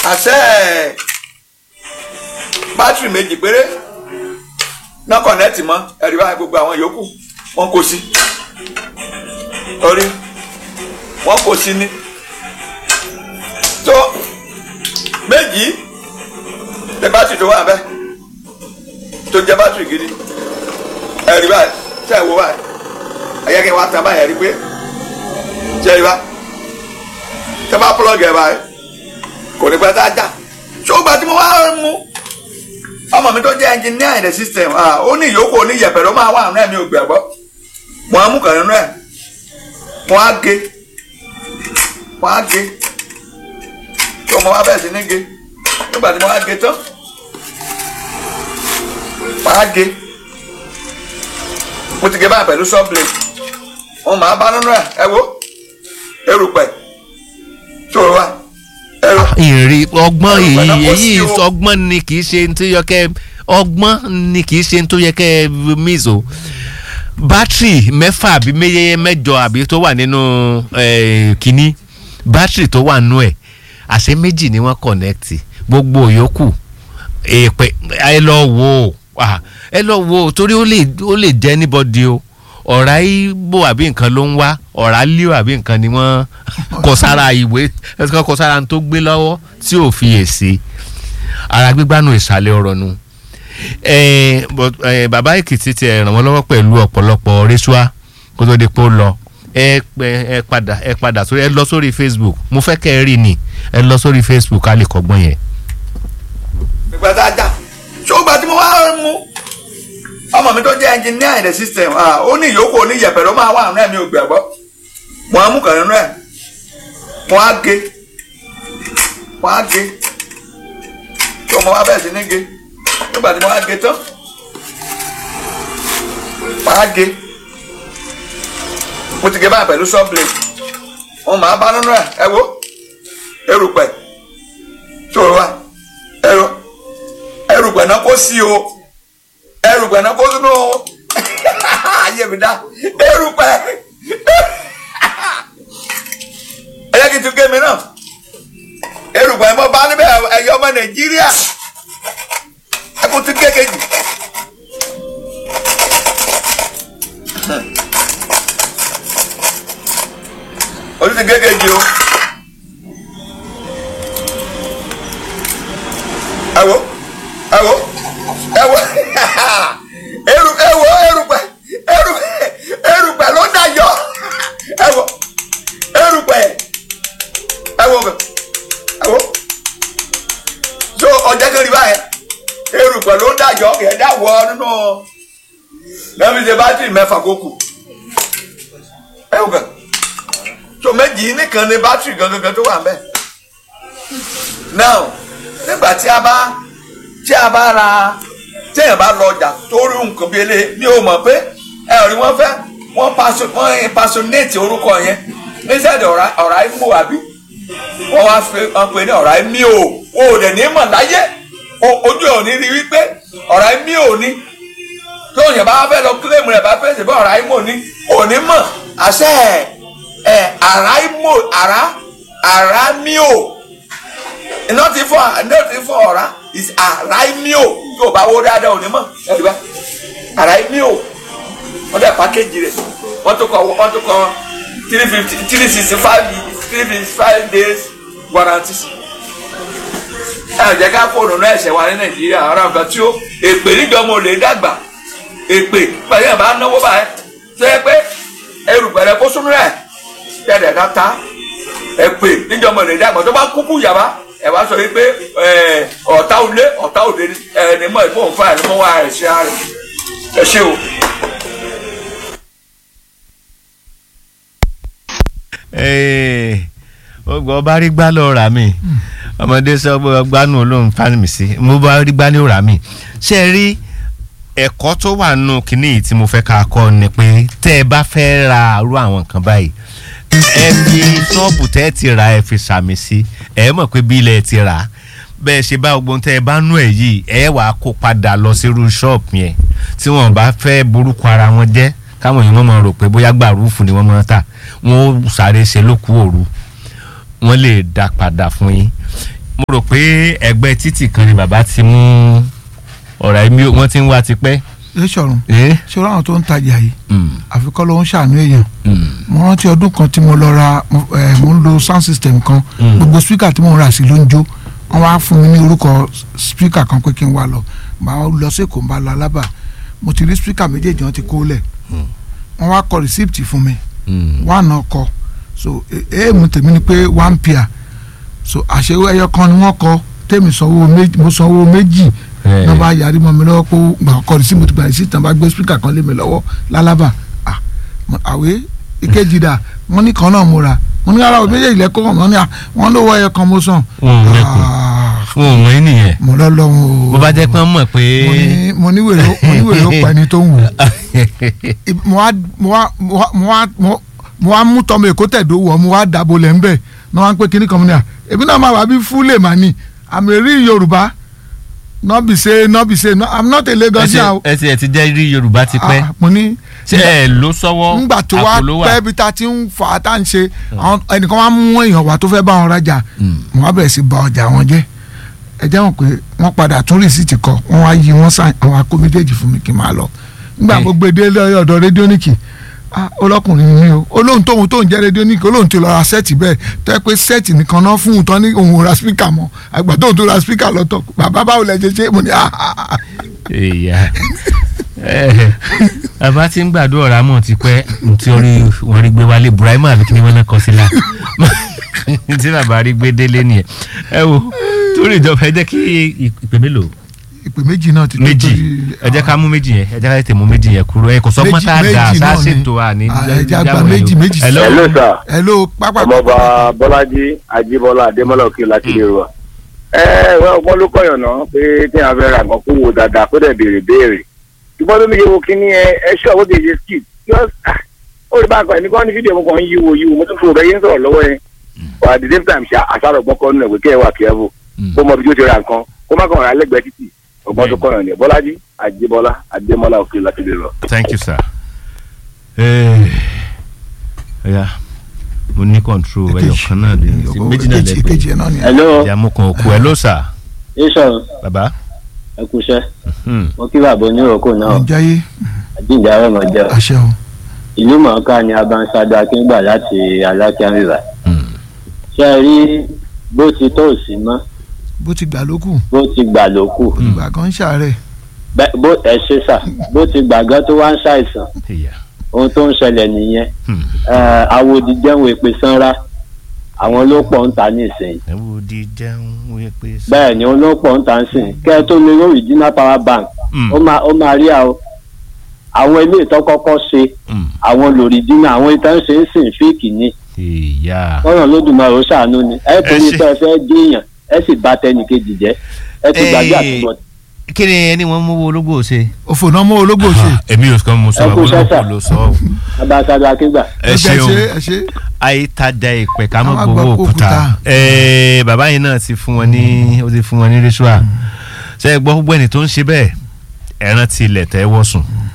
àṣẹ bátìrì méjì péré náà kọ̀nẹ́ẹ̀tì mọ́ ẹ̀rí báyìí gbogbo àwọn yòókù wọ́n kó sí orí wọ́n kó sí ní tó méjì tẹ bátìrì tó wà bẹ́ẹ̀ tó jẹ́ bátìrì gidi ẹ̀rí báyìí tẹ̀ wò báyìí ẹ̀yẹ́kẹ́ wa tán báyìí ẹ̀rí pé tẹ̀ rí báyìí tẹ bá plug ẹ̀ báyìí kò ní pẹ́ tá a já ṣùgbọ́n tí mo wá mú ọmọ mi tó jẹ́ engineer in the system ó ní ìyókù oníyẹ̀pẹ̀ ló máa wà nínú ẹ̀ mi ò gbàgbọ́ mo á mú kàn nínú ẹ̀ mo á gé mo á gé tó mo wá bẹ̀rẹ̀ sí ní gé nígbà tí mo á gé tán mo á gé mo ti gé báyìí pẹ̀lú saw blade mo máa bá nínú ẹ̀ ẹ wo erùpẹ̀ tó o wá ẹrù ìrì ọgbọ́n Ẹrù pẹ̀lú èyí kò sí èyí o. ọgbọ́n ni kì í ṣe tó yẹ kẹ́ ọgbọ́n ni kì í ṣe tó yẹ kẹ́ miss o bátìrì mẹ́fà àbí méye mẹ́jọ àbí tó wà nínú eh, kínní bátìrì tó wà nínú ẹ̀ àṣẹ méjì ni wọ́n kọ̀nẹ́ẹ̀tì gbogbo yòókù èèpẹ̀ ẹ lọ wò ó ah, ẹ lọ wò ó torí ó lè ó lè jẹ́ anybody o ọ̀rá ibo àbí nǹkan ló ń wá ọ̀rá líò àbí nǹkan ni wọ́n kọ sára ìwé ẹ̀sìn kọ sára tó gbé lọ́wọ́ tí ò fi èsì ara gbígbánu ìsàlẹ̀ ọ̀rọ̀ nu Eh, but, eh, bàbá èkìtì ti ràn wọ́n lọ́wọ́ pẹ̀lú ọ̀pọ̀lọpọ̀ rẹ́ṣúà kó tó di pé ó lọ ẹ pẹ- ẹ padà ẹ padà sórí ẹ lọ sórí facebook mo fẹ́ kẹ́ ẹ rí ni ẹ lọ sórí facebook ká lè kọ́gbọ́n yẹn. nígbà tá a já ṣùgbọ́n tí mo wá mú ọmọ mi tó jẹ́ engineer in the system ó ní ìyókù oníyẹ̀pẹ̀ ló máa wà nínú ẹ̀ mi ò gbàgbọ́ mo á mú kàn nínú ẹ̀ mo á gé mo á gé tó mo wá bẹ̀rẹ̀ sí ní gé nígbà tí mo wá gé tán mo á gé mo ti gé báyìí pẹ̀lú saw blade mo máa bá nínú ẹ̀ ẹ wo erùpẹ̀ tó o wá ẹrù ẹrùpẹ̀ náà kó sí o ẹrùpẹ̀ náà kó sínú o ayé mi dá erùpẹ̀ ẹyẹ kí n tún gé mi náà erùpẹ̀ mọ́ bá níbẹ̀ ẹ̀yọ́ ọmọ nàìjíríà ẹkùn tún gé kejì. ojú ti gé kejì o. ẹwọ ẹwọ ẹwọ eru ẹwọ erùpẹ̀ eru erùpẹ̀ ló dayọ ẹwọ erùpẹ̀ ẹwọ ẹwọ so ọjà kẹrì báyẹn erùpẹ̀ ló dayọ kẹdá wọ nínú lẹ́mi ṣe bátìrì mẹ́fà kó kù ẹwọ kẹ so méjì nìkan ni bátìrì gangan tó wà ń bẹ now nígbà tí a bá tí a bá ra téèyàn bá lọ ọjà tó rí nǹkan bí eléyìí mi ò mọ̀ pé ẹ rí wọ́n fẹ́ wọ́n paṣọ wọ́n impersonate orúkọ yẹn níṣẹ́ ọ̀rá ọ̀rá imú àbí wọ́n wá fi wọ́n pe ní ọ̀rá imí o o ò dẹ̀ ní mọ̀ láyé o- ojú ẹ̀ ò ní rí wípé ọ̀rá imí ò ní tó yẹn bá fẹ́ lọ kílèmù rẹ̀ bá fẹ́ ṣe bọ́ ọ̀rá imú ò ní ò ní mọ̀ àṣẹ ẹ̀ àrá imú àrá àrá mí o iná ti fọ iná ti fọ ọ̀rá is araimio tí o bá wó dáadáa ò ní mọ̀ ẹ̀rí bá araimio wọ́n dẹ̀ pákéjì rẹ̀ wọ́n tó kọ wọ́n tó kọ three fifty three sixty five three fifty five days warranty. ẹ ò jẹ́ ká fóònù náà ẹ̀ṣẹ̀ wa ní nàìjíríà ara nǹkan tí ó èpè níjọ́ mo lè dàgbà èpè pẹ̀lú ẹ̀ bá náwó báyẹn ṣe é pé ẹrù pẹ̀lẹ́ kó súnú rẹ̀ tẹ̀lẹ̀ ká ta èpè níjọ́ mo lè dàgbà tó bá kúkú yàrá ẹ wá sọ wípé ẹ, ọ̀tá òlé ọ̀tá òde ni ẹ ní mọ̀ ìfowó fún àìní mọ́ wá ẹ̀ ṣe àárẹ̀ ẹ ṣe o. ọgbà ọba rí gbá lọ rà mí ọmọdé sọ pé ọgbàánu olóhùn fámì sí mo bá rí gbá ní rà mí ṣe é rí ẹ̀kọ́ tó wà nù kínní yìí tí mo fẹ́ ká kọ́ ni pé tẹ́ ẹ bá fẹ́ ra irú àwọn nǹkan báyìí ẹ fi ṣọ́ọ̀bù tẹ́ ẹ ti ra ẹ fi sàmì sí ẹ mọ̀ pé bí ilẹ̀ ti rà á bẹ́ẹ̀ ṣe bá ogbon tẹ́ ẹ bá nú ẹ̀ yìí ẹ wàá kó padà lọ sí irú ṣọ́ọ̀bù yẹn tí wọ́n bá fẹ́ borúkọ ara wọn jẹ́ káwọn èèyàn máa rò pé bóyá gbàrúfù ni wọ́n máa tà wọ́n ó sáré ṣe lókù òru wọ́n lè dá padà fún yín mo rò pé ẹgbẹ́ títì kan ni bàbá ti mú ọ̀rọ̀ ẹ̀mí wọ́n ti ń wá tipẹ́. ẹ sọ̀run Eh? ṣé ọ̀rọ̀ àwọn tó ń tajà yìí Mm, àfikọ́ ló ń ṣàánú èèyàn mm, mo rántí ọdún kan tí mo lọ ra mo eh, mo ń lo sound system kan Mm. gbogbo speaker tí mo ń rà sí ló ń jó wọ́n wá fún mi ní orúkọ speaker kan pé kí n wá lọ màá lọ sí èkó ń bá lọ alábà mo ti rí speaker méjèèjì wọn ti kó lẹ̀ wọ́n wá kọ receipt fún mi mm. wà náà kọ so èèmù tèmi ni pé one pair so àṣewé ẹyọ kan ni wọ́n kọ tèmi sanwó méjì mo sanwó méjì Eh. náà bá yarí mọ́ mi lọ́wọ́ pé gbà kọ́ sí mo ti gbà sí tàn bá gbé speaker kan lé mi lọ́wọ́ lálábà ah mo- àwé ìkejì dà wọ́n ní kan náà mo rà wọ́n ní ara méjèèjì lẹ́kọ́ wọ́n ní à wọ́n lówó ẹyọ kan mo sàn Wọn ò lẹ́kùn. Ah, fún òun yín nìyẹn mo lọ́ lọ́wọ́ o bó bá jẹ́ pé wọ́n mọ̀ pé. mo ní mo ní wèrè ó- mo ní wèrè ó pa ẹni tó ń wò Ib- mo wá mo wá mo wá mo wá mo- mo wá mú tọmọ èkó tẹ̀dó wọ̀ mo wá dàbò lẹ̀ ń bẹ̀ ní wọ́n á pé kíní kan mo ní à èmi náà máa wà bí fúlẹ̀ mà ní àmì rí yorùbá nọ́bì ṣe nọ́bì ṣe i'm not a Lagosian o ẹsẹ̀ ẹ̀ ti jẹ́ rí yorùbá ti pẹ́ Ah, mo ní ṣé ẹ ló sọ́wọ́ ngbà tó wá àpò ló wà? pẹ́ bí ta ti ń fà á tá à ń ṣe àwọn ẹnìkan wá mú èèyàn wá tó fẹ́ bá wọn rajà mo wá bẹ̀rẹ̀ sí ba ọjà wọn jẹ́ ẹ jẹ́ wọn pé wọ́n padà tún rìsíìtì kọ wọ́n wá yí wọ́n sàn àwọn akó méjèèjì fún mi kí n máa lọ ngbà Eh. mo gbé dé lọ́yọ̀ ọ̀dọ̀ rédíónìkì ah ọlọ́kùnrin mi o olóhùn tóhun tóhun jẹ́ rédíónìkì olóhùn ti lọ ra sẹ́ẹ̀tì bẹ́ẹ̀ tó yẹ pé sẹ́ẹ̀tì nìkan náà fún un tán ní òun ò ra spíkà mọ́ àgbà tóhun tó ra spíkà lọ́tọ̀ bàbá báwo lẹ ṣe ṣe mo ní ah ah ah èèyà bàbá tí ń gbàdúrà ọ̀rá mọ̀ ti pẹ́ tí orí wọn rí gbé wálé burahima àbí kí ni wọ́n náà kọ́ sí la tí bàbá rí gbé délé nìyẹn ẹ wo torí ìjọba ẹ jẹ́ kí ìpè mélòó ìpè méjì náà ti tó méjì torí- ẹ jẹ́ ká mú méjì yẹn ẹ jẹ́ ká tètè mú méjì yẹn kúrò ẹ kò sọ pọ́n tá a Méjì- dà méjì sá náà ni. ṣètò àní. Ah, ẹ jẹ́ àgbà méjì, méjì. hello hello sir hello pápá ọmọọba bọ́lájí ajíbọ́lá adémọ́lá òkè láti lè rọ. ẹ ẹ wọ́n ló kọ̀yàn náà pé tí a fẹ́ ra nǹkan kó wo dáadáa kó dẹ̀ béèrè béèrè. ṣùgbọ́n tó mi yẹ wo kíní ẹ ẹ ṣọ́ owó kejì skit just ah, ó rí bákan ẹni kan ní fídíò mo kàn ń yíwo yíwo mo tún fún ọ̀rẹ́ yín sọ̀rọ̀ lọ́wọ́ yẹn. but at the same time ṣe àṣàrò ọgbọ́n kan nínú ẹ̀wẹ̀ kí ẹ wà careful kó mọ ibi tí ó ti ra nǹkan kó má kàn rà lẹ́gbẹ̀ẹ́ títì ọgbọ́n tó kọ̀yàn ni bọ́lájí ajíbọ́lá adémọ́lá òkè láti lè rọ. thank you sir. Eh, ọ̀ya mo ní control ẹyọ kan náà dé sí méjì náà ìkejì ìkejì lẹ́gbẹ̀ẹ́ ẹ̀ náà ni hello ìyá mo kàn òkú ẹ ló sà iṣan bàbá. ẹ kúṣẹ́ Hmm. mo kí bàbá oníròkò náà ìjáyé àjíǹde àrẹ̀mọ jẹ́ àṣẹ o ìlú mọ̀ọ́ká ni abanṣáda akíngbà láti alákíá rìvà Hmm. ṣé ẹ rí bó ti tó òsì mọ́ bó ti gbà lókù bó ti gbà ló kù olùgbà kan ń ṣàárẹ̀ Bẹ́- bó ẹ ṣe sà bó ti gbàgán tó wá ń ṣàìsàn ìyá. ohun tó ń ṣẹlẹ̀ nìyẹn Hmm. Eh, àwòdì jẹun èpè sanra àwọn ló pọ̀ ń ta nísìnyí ẹ wo di jẹun wí pé. bẹ́ẹ̀ ni òun ló pọ̀ ń ta nísìnyí kẹ́ ẹ tó lè rí original power bank Hmm. ó máa ó máa rí àwọn àwọn ilé ìtọ́kọ́kọ́ ṣe Hmm. àwọn lòrìdínà àwọn ìtàn ṣe ń sìn fíìkì ni ìyá. kọ́nà lódùmarè ó ṣàánú ni ẹ torí ṣe- pé ẹ fẹ́ díyàn ẹ sì bà tẹnìkejì jẹ́ ẹ ti gbàgbé Eh, àtúbọ̀ kí ni ẹni wọn mú owó ológbò ṣe. òfò náà mọ́ ológbò ṣe èmi ò sọ mo sọ Ẹ kú àwọn sẹ́sà. ológbò ló sọ ọ́. abáṣáda akíngbà ẹ ẹ ṣeun ṣe ẹ ṣe àìtajà ìpè ká Ká mọ̀ má gbowó gbọ́ òkúta òkúta. Ẹ̀ẹ́, bàbá yìí náà ti fún wọn ní ó ti fún wọn ní ritual ṣe é gbọ́ gbogbo ẹni tó ń ṣe bẹ́ẹ̀ ẹran ti ilẹ̀ tẹ́ wọ́ sùn